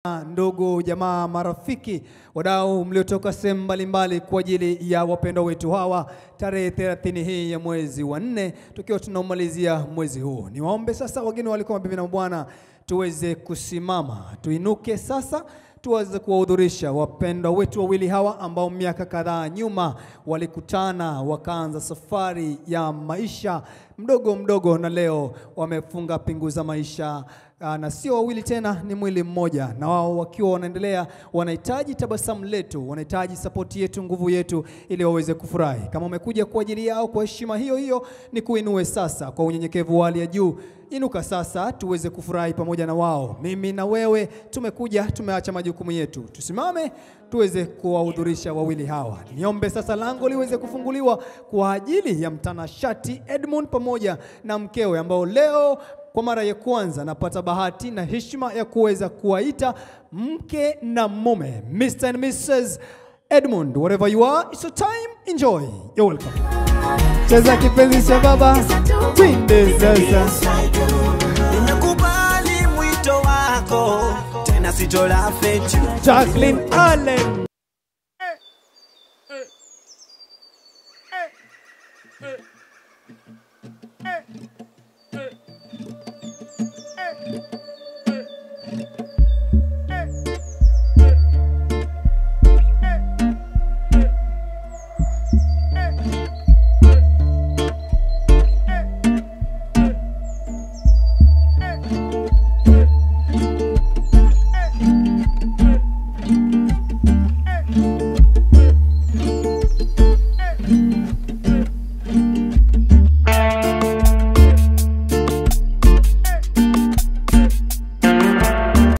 ndugu jamaa, marafiki, wadau mliotoka sehemu mbalimbali kwa ajili ya wapendwa wetu hawa, tarehe 30 hii ya mwezi wa nne, tukiwa tunaumalizia mwezi huu. Niwaombe sasa, wageni walikuwa mabibi na bwana, tuweze kusimama, tuinuke sasa tuweze kuwahudhurisha wapendwa wetu wawili hawa ambao miaka kadhaa nyuma walikutana wakaanza safari ya maisha mdogo mdogo, na leo wamefunga pingu za maisha Aa, na sio wawili tena, ni mwili mmoja, na wao wakiwa wanaendelea, wanahitaji tabasamu letu, wanahitaji sapoti yetu, nguvu yetu, ili waweze kufurahi. Kama umekuja kwa ajili yao kwa heshima hiyo hiyo, ni kuinue sasa kwa unyenyekevu wa hali ya juu. Inuka sasa tuweze kufurahi pamoja na wao. Mimi na wewe tumekuja, tumeacha majukumu yetu, tusimame tuweze kuwahudhurisha wawili hawa. Niombe sasa lango liweze kufunguliwa kwa ajili ya mtanashati Edmund pamoja na mkewe ambao leo kwa mara ya kwanza napata bahati na heshima ya kuweza kuwaita mke na mume, Mr. and Mrs. Edmund, wherever you are, it's your time, enjoy. You're welcome. Cheza kipenzi cha baba, twende sasa. Nimekubali mwito wako tena sitola fetu Jacqueline Allen.